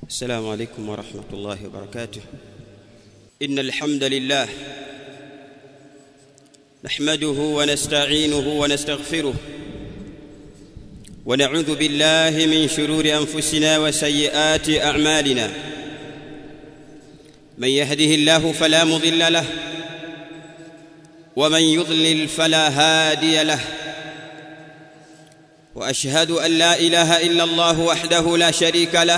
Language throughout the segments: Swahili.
السلام عليكم ورحمة الله وبركاته إن الحمد لله نحمده ونستعينه ونستغفره ونعوذ بالله من شرور أنفسنا وسيئات أعمالنا من يهده الله فلا مضل له ومن يضلل فلا هادي له واشهد ان لا اله الا الله وحده لا شريك له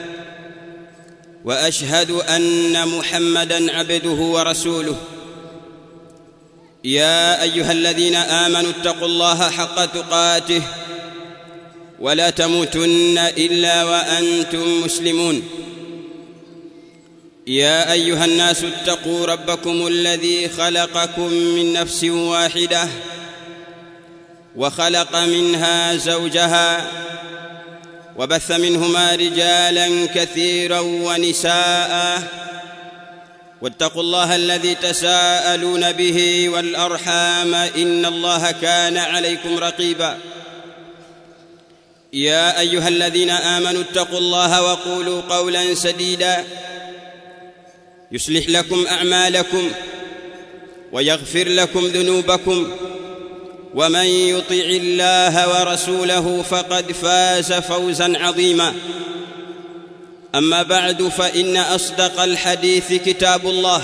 واشهد ان محمدا عبده ورسوله يا ايها الذين امنوا اتقوا الله حق تقاته ولا تموتن الا وانتم مسلمون يا ايها الناس اتقوا ربكم الذي خلقكم من نفس واحده وخلق منها زوجها وبث منهما رجالا كثيرا ونساء واتقوا الله الذي تساءلون به والارحام ان الله كان عليكم رقيبا يا ايها الذين امنوا اتقوا الله وقولوا قولا سديدا يصلح لكم اعمالكم ويغفر لكم ذنوبكم ومن يطع الله ورسوله فقد فاز فوزا عظيما اما بعد فان اصدق الحديث كتاب الله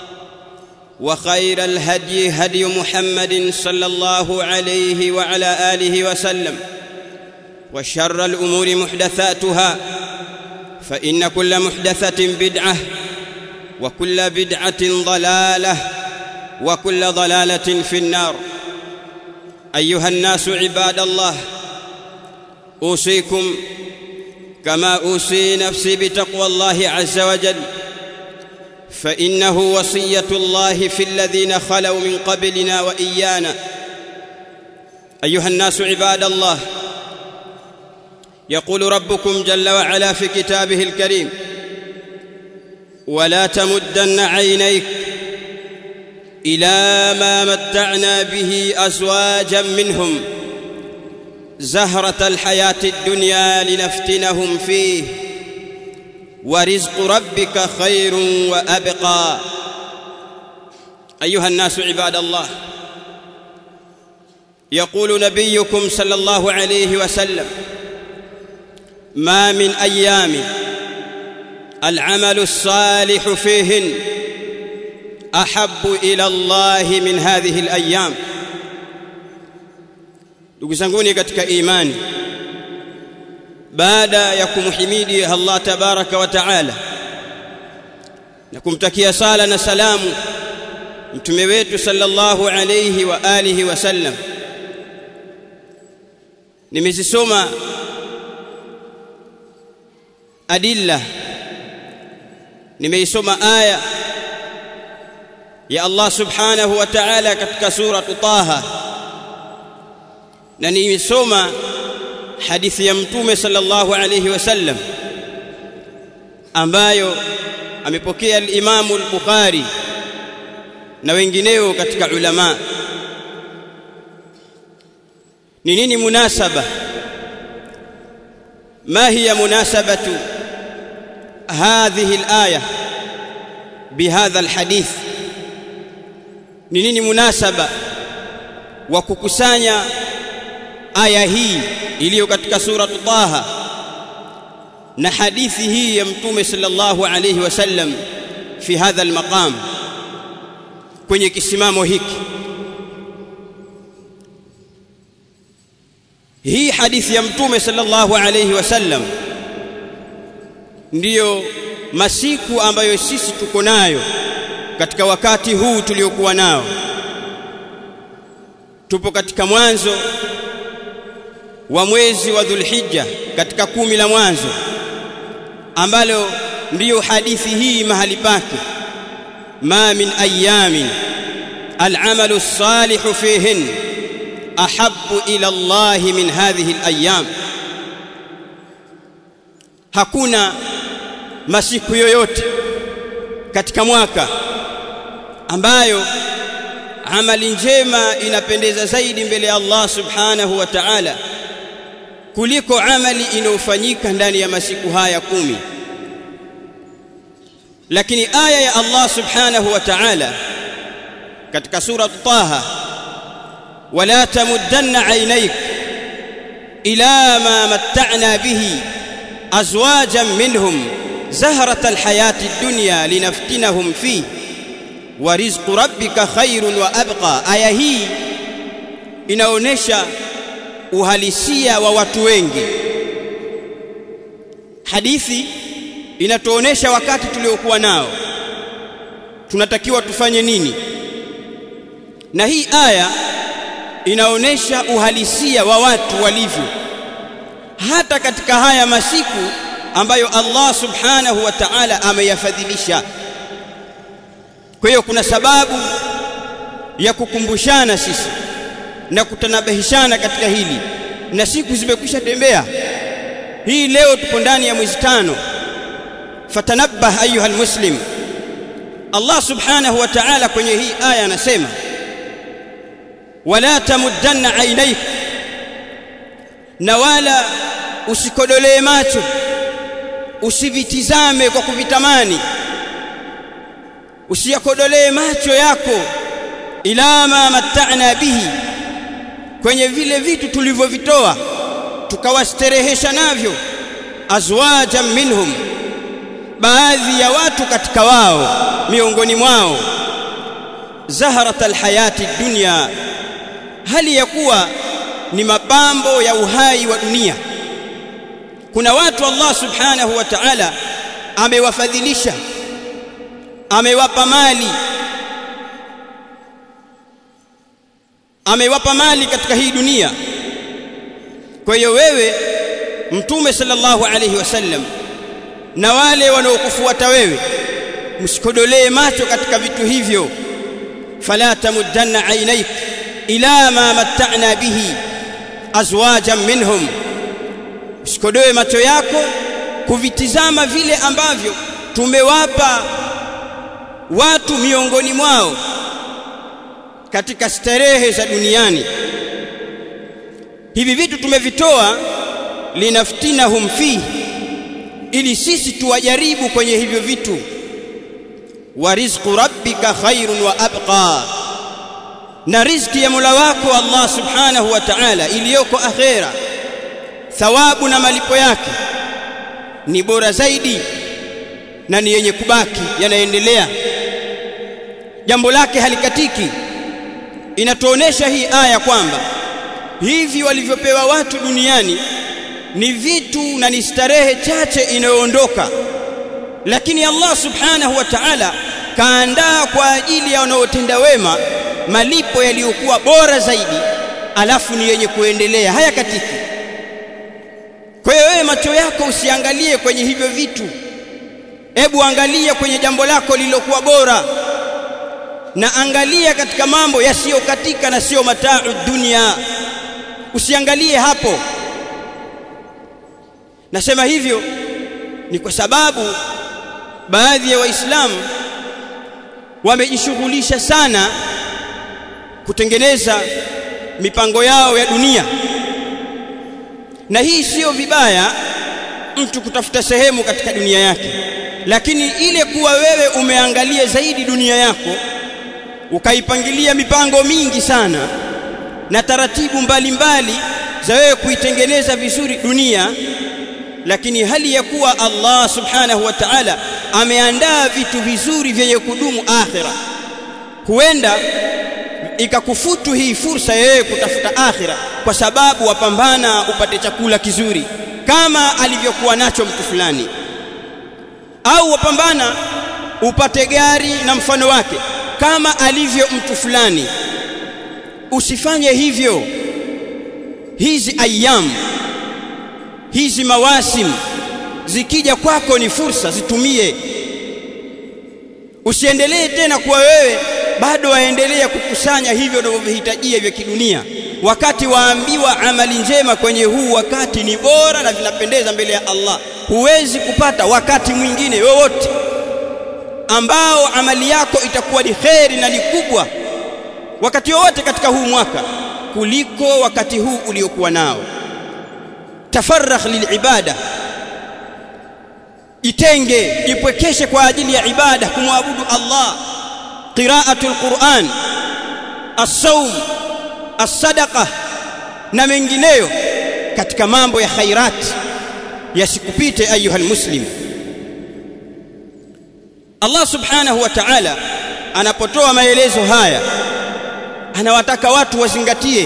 وخير الهدي هدي محمد صلى الله عليه وعلى اله وسلم وشر الامور محدثاتها فان كل محدثه بدعه وكل بدعه ضلاله وكل ضلاله في النار ايها الناس عباد الله اوصيكم كما اوصي نفسي بتقوى الله عز وجل فانه وصيه الله في الذين خلوا من قبلنا وايانا ايها الناس عباد الله يقول ربكم جل وعلا في كتابه الكريم ولا تمدن عينيك الى ما متعنا به ازواجا منهم زهره الحياه الدنيا لنفتنهم فيه ورزق ربك خير وابقى ايها الناس عباد الله يقول نبيكم صلى الله عليه وسلم ما من ايام العمل الصالح فيهن ahabu ila Allah min hadhihi alayam ndugu zanguni katika imani baada ya kumhimidi Allah tabaraka wa taala na kumtakia sala na salamu mtume wetu sallallahu alayhi wa alihi wasallam nimezisoma adilla nimeisoma aya ya Allah subhanahu wa ta'ala katika sura Taha na nimesoma hadithi ya mtume sallallahu alayhi wasallam ambayo amepokea al-Imam al-Bukhari na wengineo katika ulama ni nini munasaba ما هي مناسبة هذه الآية بهذا الحديث ni nini munasaba wa kukusanya aya hii iliyo katika sura Taha na hadithi hii ya mtume sallallahu alayhi wasallam fi hadha almaqam kwenye kisimamo hiki hii hadithi ya mtume sallallahu alayhi wasallam ndiyo masiku ambayo sisi tuko nayo katika wakati huu tuliokuwa nao tupo katika mwanzo wa mwezi wa Dhulhijja katika kumi la mwanzo ambalo ndiyo hadithi hii mahali pake ma min ayamin al'amalu salihu fihin ahabbu ila Allah min hadhihi al-ayyam hakuna masiku yoyote katika mwaka ambayo amali njema inapendeza zaidi mbele ya Allah subhanahu wa ta'ala kuliko amali inayofanyika ndani ya masiku haya kumi lakini aya ya Allah subhanahu wa ta'ala katika sura Taha wala tamuddanna aynayk ila ma matta'na bihi azwajan minhum zahrata alhayati ad-dunya linaftinahum fihi wa rizqu rabbika khairun wa abqa aya hii inaonesha uhalisia wa watu wengi hadithi inatuonesha wakati tuliokuwa nao tunatakiwa tufanye nini na hii aya inaonesha uhalisia wa watu walivyo hata katika haya masiku ambayo Allah subhanahu wa ta'ala ameyafadhilisha kwa hiyo kuna sababu ya kukumbushana sisi na kutanabahishana katika hili na siku zimekwisha tembea hii leo tupo ndani ya mwezi tano fatanabbah ayuha almuslim Allah subhanahu wa ta'ala kwenye hii aya anasema wala tamuddanna aynayk na wala usikodolee macho usivitizame kwa kuvitamani usiyakodolee macho yako ila ma matta'na bihi kwenye vile vitu tulivyovitoa tukawasterehesha navyo azwajan minhum baadhi ya watu katika wao miongoni mwao zaharat alhayati dunya hali ya kuwa ni mapambo ya uhai wa dunia kuna watu Allah subhanahu wa ta'ala amewafadhilisha amewapa mali amewapa mali katika hii dunia kwa hiyo wewe mtume sallallahu alayhi wasallam na wale wanaokufuata wewe msikodolee macho katika vitu hivyo fala tamuddanna aynayk ila ma matta'na bihi azwajan minhum usikodoe macho yako kuvitizama vile ambavyo tumewapa watu miongoni mwao katika starehe za duniani hivi vitu tumevitoa linaftinahum fihi ili sisi tuwajaribu kwenye hivyo vitu wa rizqu rabbika khairun wa abqa na riziki ya Mola wako Allah subhanahu wa ta'ala iliyoko akhera thawabu na malipo yake ni bora zaidi na ni yenye kubaki yanaendelea jambo lake halikatiki inatuonesha hii aya kwamba hivi walivyopewa watu duniani ni vitu na ni starehe chache inayoondoka lakini Allah subhanahu wa ta'ala kaandaa kwa ajili ya wanaotenda wema malipo yaliyokuwa bora zaidi alafu ni yenye kuendelea haya katiki kwa hiyo wewe macho yako usiangalie kwenye hivyo vitu hebu angalia kwenye jambo lako lililokuwa bora na angalia katika mambo yasiyokatika na sio mataa dunia usiangalie hapo nasema hivyo ni kwa sababu baadhi ya waislamu wamejishughulisha sana kutengeneza mipango yao ya dunia na hii sio vibaya mtu kutafuta sehemu katika dunia yake lakini ile kuwa wewe umeangalia zaidi dunia yako ukaipangilia mipango mingi sana na taratibu mbalimbali mbali za wewe kuitengeneza vizuri dunia lakini hali ya kuwa Allah subhanahu wa ta'ala ameandaa vitu vizuri vyenye kudumu akhira huenda ikakufutu hii fursa yeye kutafuta akhira kwa sababu wapambana upate chakula kizuri kama alivyokuwa nacho mtu fulani au wapambana upate gari na mfano wake kama alivyo mtu fulani usifanye hivyo hizi ayyam hizi mawasim zikija kwako ni fursa zitumie usiendelee tena kuwa wewe bado waendelea kukusanya hivyo unavyohitajia vya kidunia wakati waambiwa amali njema kwenye huu wakati ni bora na vinapendeza mbele ya Allah huwezi kupata wakati mwingine wowote ambao amali yako itakuwa ni kheri na ni kubwa wakati wowote katika huu mwaka kuliko wakati huu uliokuwa nao tafarrakh lilibada jitenge jipwekeshe kwa ajili ya ibada kumwabudu Allah qiraatul Qur'an as-sawm as-sadaqa na mengineyo katika mambo ya khairat yasikupite ayuha muslim Allah subhanahu wa ta'ala anapotoa maelezo haya anawataka watu wazingatie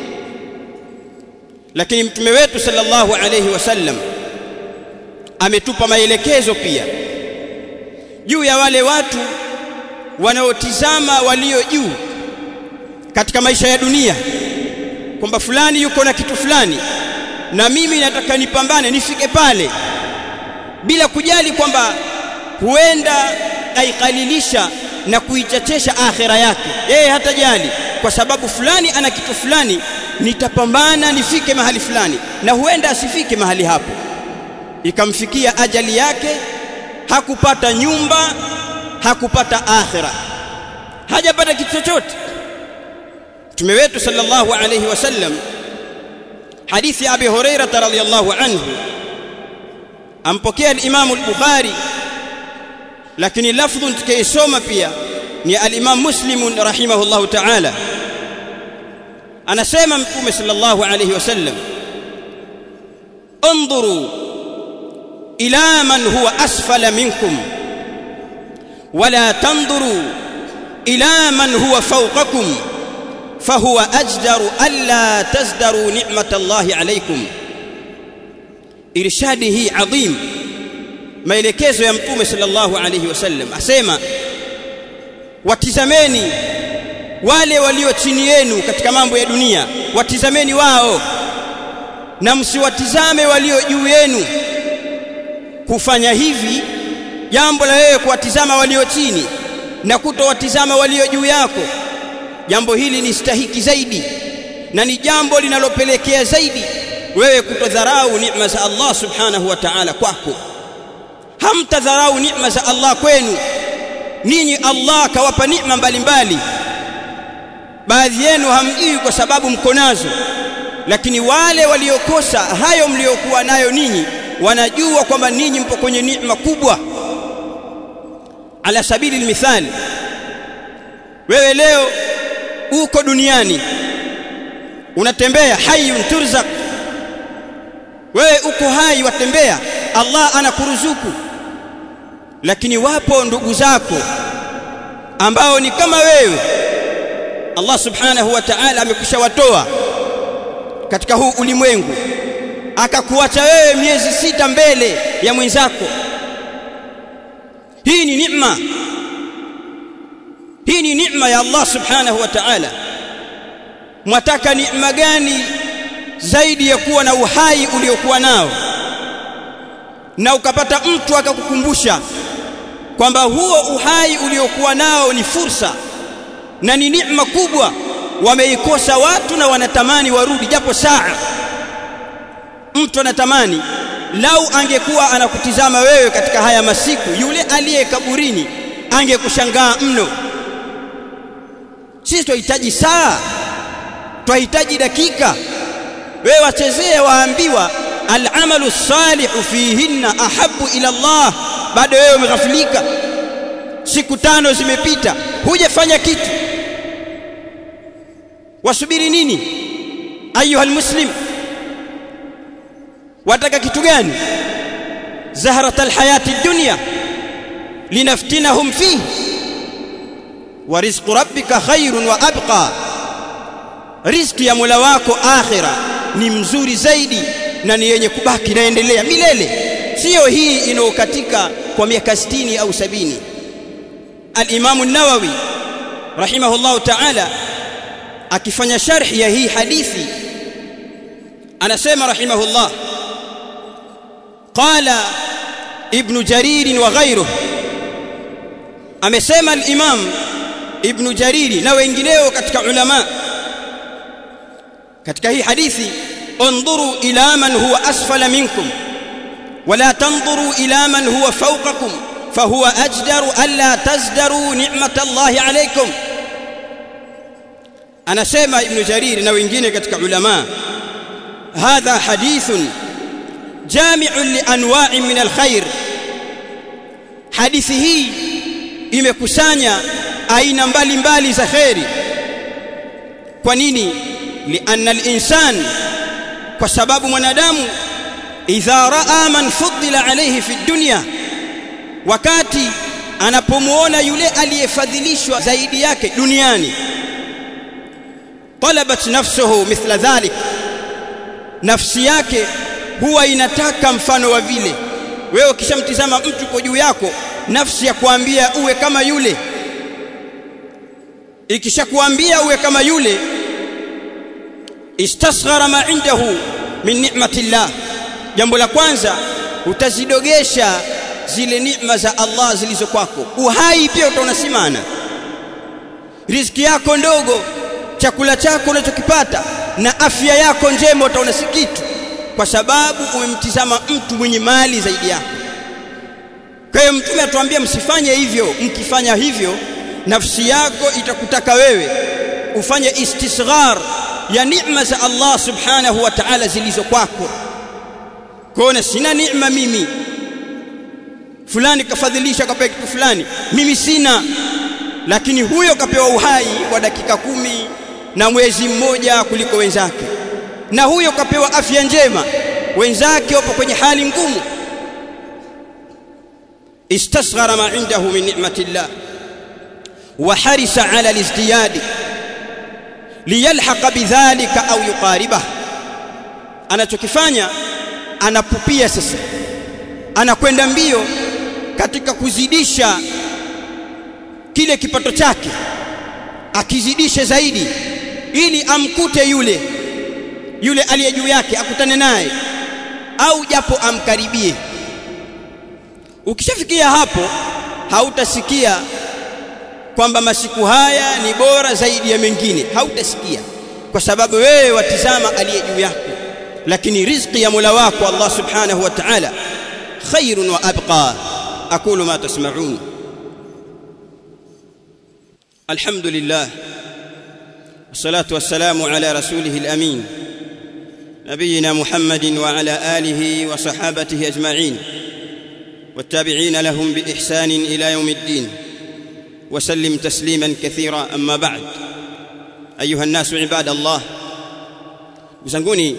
lakini mtume wetu sallallahu alayhi wasallam ametupa maelekezo pia juu ya wale watu wanaotizama walio juu katika maisha ya dunia kwamba fulani yuko na kitu fulani na mimi nataka nipambane nifike pale bila kujali kwamba huenda aikalilisha na kuichachesha akhira yake yeye hatajali kwa sababu fulani ana kitu fulani nitapambana nifike mahali fulani na huenda asifike mahali hapo ikamfikia ajali yake hakupata nyumba hakupata akhira hajapata kitu chochote mtume wetu sallallahu alayhi wasallam hadithi ya abi hurairah radhiyallahu anhu ampokea al-imam al-bukhari lakini lafdhu tukisoma pia ni al-imam muslim rahimahullahu ta'ala anasema mtume sallallahu alayhi wasallam انظروا الى من هو اسفل منكم ولا تنظروا الى من هو فوقكم فهو اجدر الا تزدروا نعمه الله عليكم irshadihi adhim maelekezo ya mtume sallallahu alayhi wasallam asema watizameni wale walio chini yenu katika mambo ya dunia watizameni wao na msiwatizame walio juu yenu kufanya hivi jambo la wewe kuwatizama walio chini na kutowatizama walio juu yako jambo hili ni stahiki zaidi na ni jambo linalopelekea zaidi wewe kutodharau neema za Allah subhanahu wa ta'ala kwako hamtadharau neema za Allah kwenu ninyi Allah kawapa neema mbalimbali baadhi yenu hamjui kwa sababu mko nazo lakini wale waliokosa hayo mliokuwa nayo ninyi wanajua kwamba ninyi mpo kwenye neema kubwa ala sabili almithali wewe leo uko duniani unatembea hayyun turzaq wewe uko hai watembea Allah anakuruzuku lakini wapo ndugu zako ambao ni kama wewe Allah subhanahu wa ta'ala amekushawatoa katika huu ulimwengu akakuacha wewe miezi sita mbele ya mwenzako hii ni neema hii ni neema ya Allah subhanahu wa ta'ala mwataka neema gani zaidi ya kuwa na uhai uliokuwa nao na ukapata mtu akakukumbusha kwamba huo uhai uliokuwa nao ni fursa na ni neema kubwa wameikosa watu na wanatamani warudi japo saa mtu anatamani lau angekuwa anakutizama wewe katika haya masiku yule aliye kaburini angekushangaa mno sisi tunahitaji saa tunahitaji dakika wewe wachezea waambiwa al'amalu salihu fihinna ahabbu ila Allah bado wewe umeghafilika siku tano zimepita hujafanya kitu wasubiri nini ayuha almuslim wataka kitu gani zahrat alhayati dunya linaftinahum fihi wa rizqu rabbika khairun wa abqa riziki ya Mola wako akhira ni mzuri zaidi na ni yenye kubaki naendelea milele sio hii inayokatika kwa miaka 60 au sabini al-Imam an-Nawawi rahimahullah ta'ala akifanya sharhi ya hii hadithi anasema rahimahullah qala ibn jarir wa ghayruhu amesema al-Imam ibn Jariri na wengineo katika ulama katika hii hadithi انظروا الى من هو اسفل منكم ولا تنظروا الى من هو فوقكم فهو اجدر الا تزدروا نعمه الله عليكم anasema ibn jarir na wengine katika ulama hadha hadithun jami'un li anwa'in min alkhair hadithi hii imekusanya aina mbalimbali za kheri kwa nini lianna al-insan kwa sababu mwanadamu idha raa man fuddila alayhi fi dunya wakati anapomuona yule aliyefadhilishwa zaidi yake duniani talabat nafsuhu mithla dhalik nafsi yake huwa inataka mfano wa vile wewe ukishamtizama mtu kwa juu yako nafsi ya kuambia uwe kama yule ikishakuambia uwe kama yule istasghara ma indahu min ni'matillah jambo la kwanza utazidogesha zile neema za Allah zilizo kwako uhai pia utaona simana riziki yako ndogo chakula chako unachokipata na afya yako njema utaona si kitu kwa sababu umemtizama mtu mwenye mali zaidi yako kwa hiyo mtume atuambia msifanye hivyo mkifanya hivyo nafsi yako itakutaka wewe ufanye istisghar ya neema za Allah subhanahu wa ta'ala zilizo kwako kuona sina neema mimi fulani kafadhilisha kapewa kitu fulani mimi sina lakini huyo kapewa uhai wa dakika kumi na mwezi mmoja kuliko wenzake na huyo kapewa afya njema wenzake wapo kwenye hali ngumu istasghara ma indahu min ni'matillah wa harisa ala al-izdiyad liyalhaqa bidhalika au yuqaribah anachokifanya anapupia sasa anakwenda mbio katika kuzidisha kile kipato chake akizidishe zaidi ili amkute yule yule aliye juu yake akutane naye au japo amkaribie ukishafikia hapo hautasikia kwamba masiku haya ni bora zaidi ya mengine hautasikia kwa sababu wewe watizama aliye juu yako lakini riziki ya Mola wako Allah subhanahu wa ta'ala khairun wa abqa aqulu ma tasma'un alhamdulillah والصلاه والسلام على رسوله الامين نبينا محمد وعلى اله وصحابته اجمعين والتابعين لهم باحسان الى يوم الدين وسلم تسليما كثيرا اما بعد ايها الناس عباد الله وزنقوني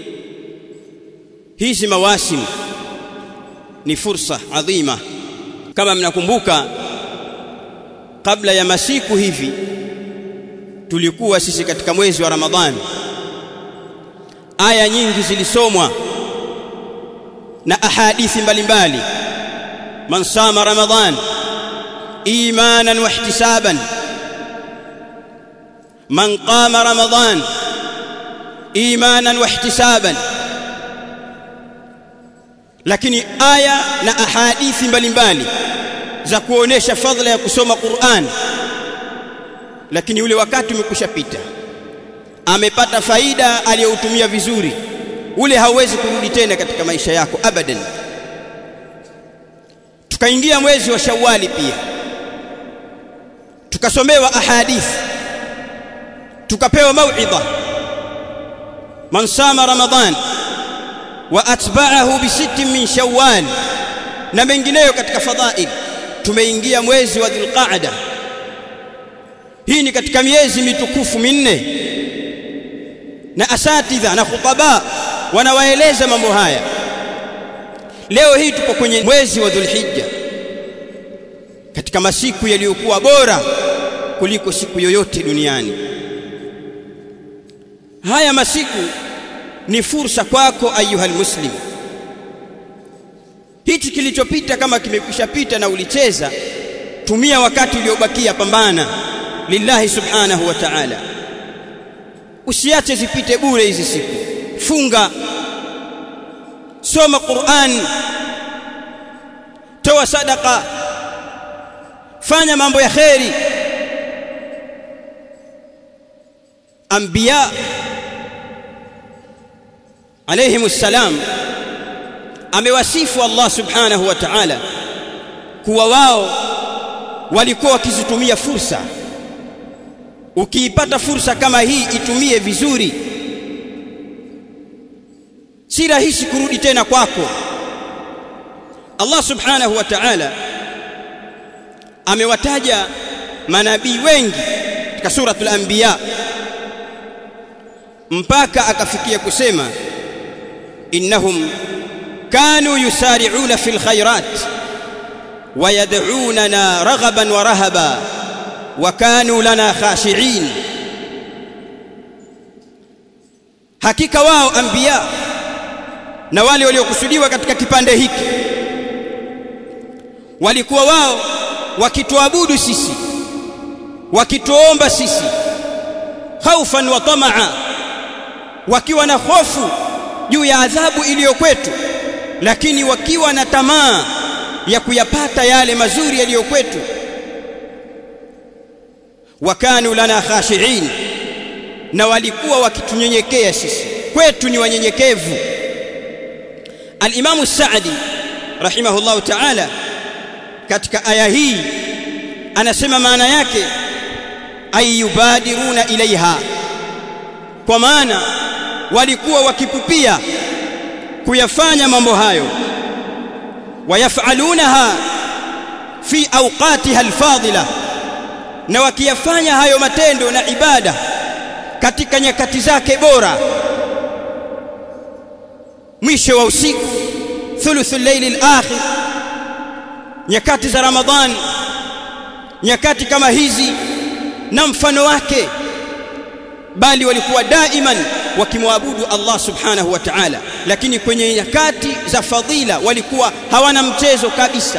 hizi mawasim ni fursa adhima kama mnakumbuka kabla ya masiku hivi tulikuwa sisi katika mwezi wa Ramadhani aya nyingi zilisomwa na ahadithi mbalimbali man sama ramadhan imanan wa ihtisaban man qama ramadhan imanan wa ihtisaban lakini aya na ahadithi mbalimbali za kuonesha fadhila ya kusoma Qur'an lakini ule wakati umekushapita amepata faida aliyoutumia vizuri ule hauwezi kurudi tena katika maisha yako abadan tukaingia mwezi wa Shawwali pia tukasomewa ahadithi tukapewa mauidha man sama ramadhan wa atba'ahu bi sittin min shawwal na mengineyo katika fadhail tumeingia mwezi wa dhulqa'da hii ni katika miezi mitukufu minne na asatidha na khutaba wanawaeleza mambo haya leo hii tupo kwenye mwezi wa dhulhijja katika masiku yaliyokuwa bora kuliko siku yoyote duniani haya masiku ni fursa kwako ayuhal muslim hichi kilichopita kama kimekushapita na ulicheza tumia wakati uliobakia pambana lillahi subhanahu wa ta'ala usiache zipite bure hizi siku funga soma Qur'an toa sadaka fanya mambo ya kheri anbiya alayhimus salam amewasifu Allah subhanahu wa ta'ala kuwa wao walikuwa wakizitumia fursa ukiipata fursa kama hii itumie vizuri si rahisi kurudi tena kwako Allah subhanahu wa ta'ala amewataja manabii wengi katika suratul anbiya mpaka akafikia kusema innahum kanu yusari'una fil khairat ويدعوننا رغبا ورهبا وكانوا لنا خاشعين hakika wao anbiya na wale waliokusudiwa katika kipande hiki walikuwa wao wakituabudu sisi wakituomba sisi khaufan wa tamaa wakiwa na hofu juu ya adhabu iliyo kwetu lakini wakiwa na tamaa ya kuyapata yale mazuri yaliyo kwetu wakanu lana khashiin na walikuwa wakitunyenyekea sisi kwetu ni wanyenyekevu al-Imam Sa'di rahimahullahu ta'ala katika aya hii anasema maana yake ayubadiruna ilaiha kwa maana walikuwa wakipupia kuyafanya mambo hayo wayafalunaha fi awqatiha alfadila na wakiyafanya hayo matendo na ibada katika nyakati zake bora mwisho wa usiku thuluthul layli al-akhir nyakati za ramadhani nyakati kama hizi na mfano wake bali walikuwa daiman wakimwabudu Allah subhanahu wa ta'ala lakini kwenye nyakati za fadhila walikuwa hawana mchezo kabisa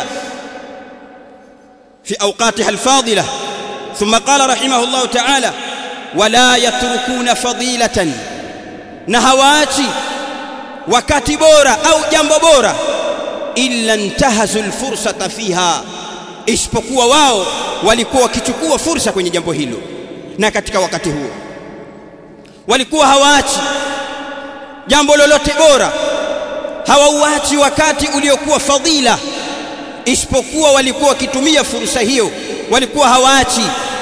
fi awqatiha alfadila thumma qala rahimahullah ta'ala wala yatrukuna fadilatan na hawaachi wakati bora au jambo bora illa intahazu alfursata fiha isipokuwa wao walikuwa wakichukua fursa kwenye jambo hilo na katika wakati huo walikuwa hawaachi jambo lolote bora hawauachi wakati uliokuwa fadhila isipokuwa walikuwa wakitumia fursa hiyo walikuwa hawaachi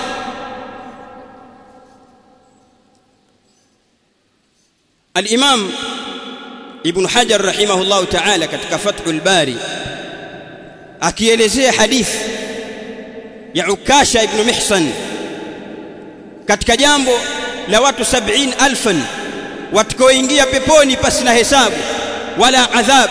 al-Imam Ibn Hajar rahimahullah ta'ala katika Fathul Bari akielezea hadithi ya Ukasha ibn Mihsan katika jambo la watu 70000 watakaoingia peponi pasi na hesabu wala adhab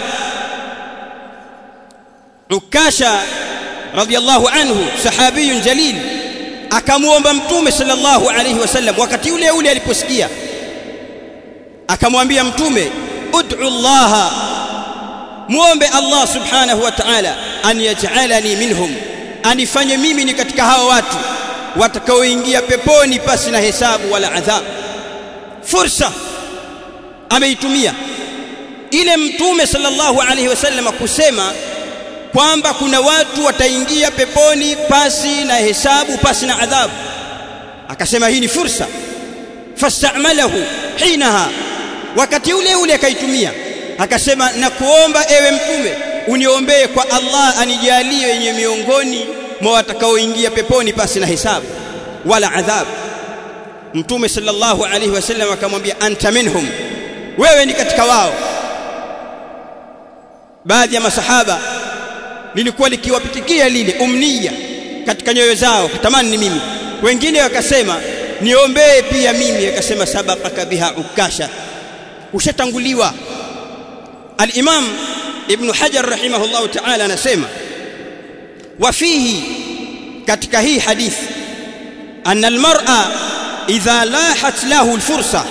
Ukasha radiyallahu anhu sahabiyun jalil akamuomba mtume sallallahu alayhi wasallam wakati ule ule aliposikia akamwambia mtume ud'u Allah muombe Allah subhanahu wa ta'ala an yaj'alani minhum anifanye mimi ni katika hawa watu watakaoingia peponi pasi na hesabu wala adhabu fursa ameitumia ile mtume sallallahu alaihi wasallam kusema kwamba kuna watu wataingia peponi pasi na hesabu pasi na adhabu akasema hii ni fursa fastamalahu hinaha wakati ule ule akaitumia akasema na kuomba ewe mtume uniombee kwa Allah anijalie wenye miongoni mwa watakaoingia peponi pasi na hesabu wala adhabu mtume sallallahu alaihi wasallam akamwambia anta minhum wewe ni katika wao baadhi ya masahaba lilikuwa likiwapitikia lile umnia katika nyoyo zao kutamani ni mimi wengine wakasema niombee pia mimi akasema sabaqaka biha ukasha ushatanguliwa al-imam ibn hajar rahimahullah ta'ala anasema wafihi katika hii hadithi anna al-mar'a idha lahat lahu al-fursa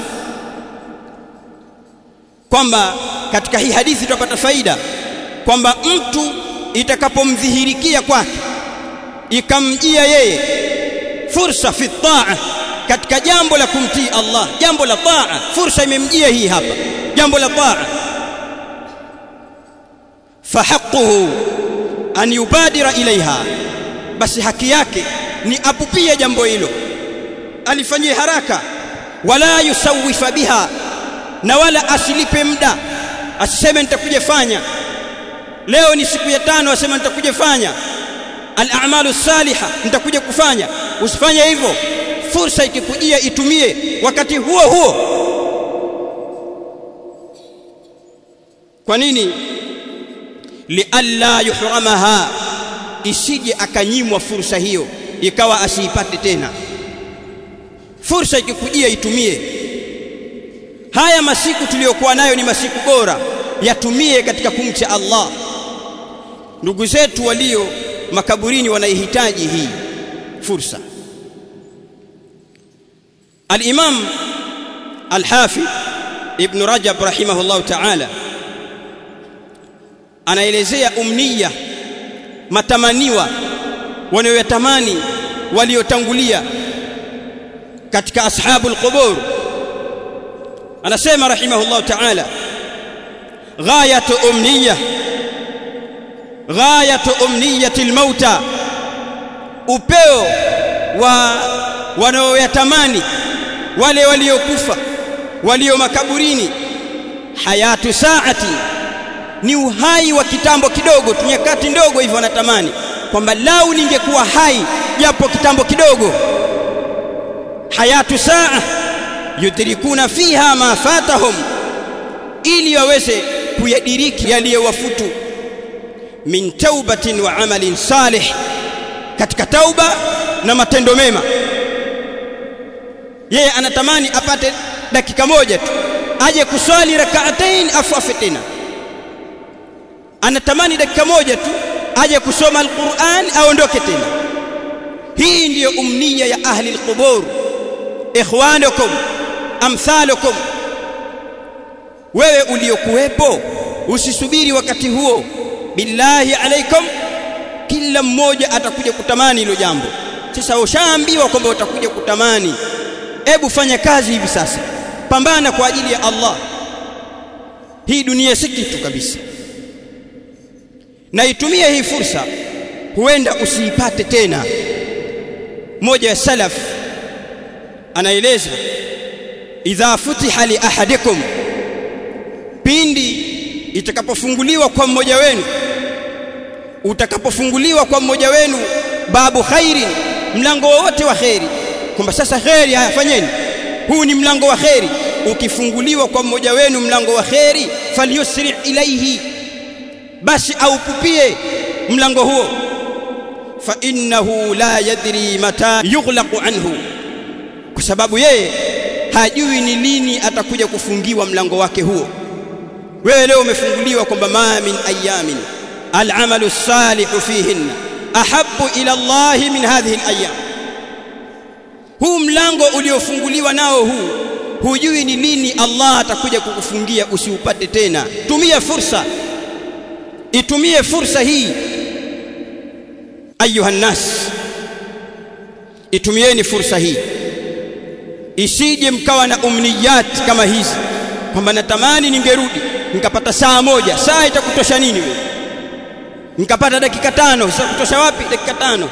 kwamba katika hii hadithi tutapata faida kwamba mtu itakapomdhihirikia kwake ikamjia yeye fursa fi taa katika jambo la kumtii Allah jambo la taa fursa imemjia hii hapa jambo la taa fahaquhu an yubadira ilaiha basi haki yake ni apupie jambo hilo alifanyie haraka wala yusawifa biha na wala asilipe muda asiseme nitakuja fanya leo ni siku ya tano asema nitakuja fanya al-a'malu salihah nitakuja kufanya usifanye hivyo fursa ikikujia itumie wakati huo huo kwa nini lialla yuhramaha isije akanyimwa fursa hiyo ikawa asiipate tena fursa ikikujia itumie haya masiku tuliyokuwa nayo ni masiku bora yatumie katika kumcha Allah ndugu zetu walio makaburini wanaihitaji hii fursa al-Imam al-Hafidh Ibn Rajab rahimahullah ta'ala anaelezea umniya matamaniwa wanayoyatamani waliotangulia katika ashabul qubur anasema rahimahullah ta'ala ghayatu umniya ghayatu umniyati almauta upeo wa wanaoyatamani wale waliokufa walio makaburini hayatu saati ni uhai wa kitambo kidogo tu nyakati ndogo hivyo wanatamani kwamba lau ningekuwa hai japo kitambo kidogo hayatu saa yudrikuna fiha ma fatahum ili waweze kuyadiriki yaliyowafutu min taubatin wa amalin salih katika tauba na matendo mema yeye anatamani apate dakika moja tu aje kuswali rak'atain afu afe tena anatamani dakika moja tu aje kusoma alquran aondoke tena hii ndiyo umniya ya ahli alqubur ikhwanukum amthalukum wewe uliokuwepo usisubiri wakati huo billahi alaikum kila mmoja atakuja kutamani hilo jambo sasa ushaambiwa kwamba utakuja kutamani hebu fanya kazi hivi sasa pambana kwa ajili ya Allah hii dunia si kitu kabisa na itumie hii fursa huenda usiipate tena mmoja ya salaf anaeleza idha futiha li ahadikum pindi itakapofunguliwa kwa mmoja wenu utakapofunguliwa kwa mmoja wenu babu khairin mlango wote wa khairi kwamba sasa khairi haya fanyeni huu ni mlango wa khairi ukifunguliwa kwa mmoja wenu mlango wa khairi falyusri ilaihi basi aupupie mlango huo fa innahu la yadri mata yughlaqu anhu kwa sababu yeye hajui ni lini atakuja kufungiwa mlango wake huo wewe leo umefunguliwa kwamba ma min ayamin al'amalu salihu fihinna ahabbu ila Allah min hadhihi al-ayyam huu mlango uliofunguliwa nao huu hujui ni lini Allah atakuja kukufungia usiupate tena tumia fursa itumie fursa hii ayuha nas itumieni fursa hii isije mkawa na umniyat kama hizi kwamba natamani ningerudi nikapata saa moja saa itakutosha nini wewe nikapata dakika tano itakutosha wapi dakika tano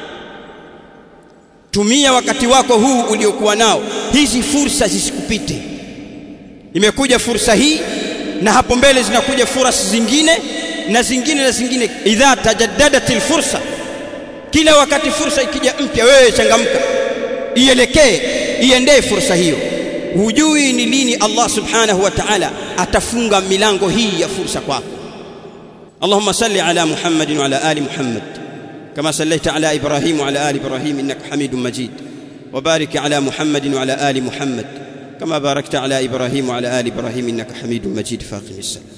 tumia wakati wako huu uliokuwa nao hizi fursa zisikupite imekuja fursa hii na hapo mbele zinakuja fursa zingine na zingine na zingine idha tajaddadatil fursa kila wakati fursa ikija mpya wewe changamka ielekee iendee fursa hiyo hujui ni lini Allah subhanahu wa ta'ala atafunga milango hii ya fursa kwako اللهم صل على محمد وعلى ال محمد كما صليت على ابراهيم وعلى ال ابراهيم انك حميد مجيد وبارك على محمد وعلى ال محمد كما باركت على ابراهيم وعلى ال ابراهيم انك حميد مجيد فاقم السلام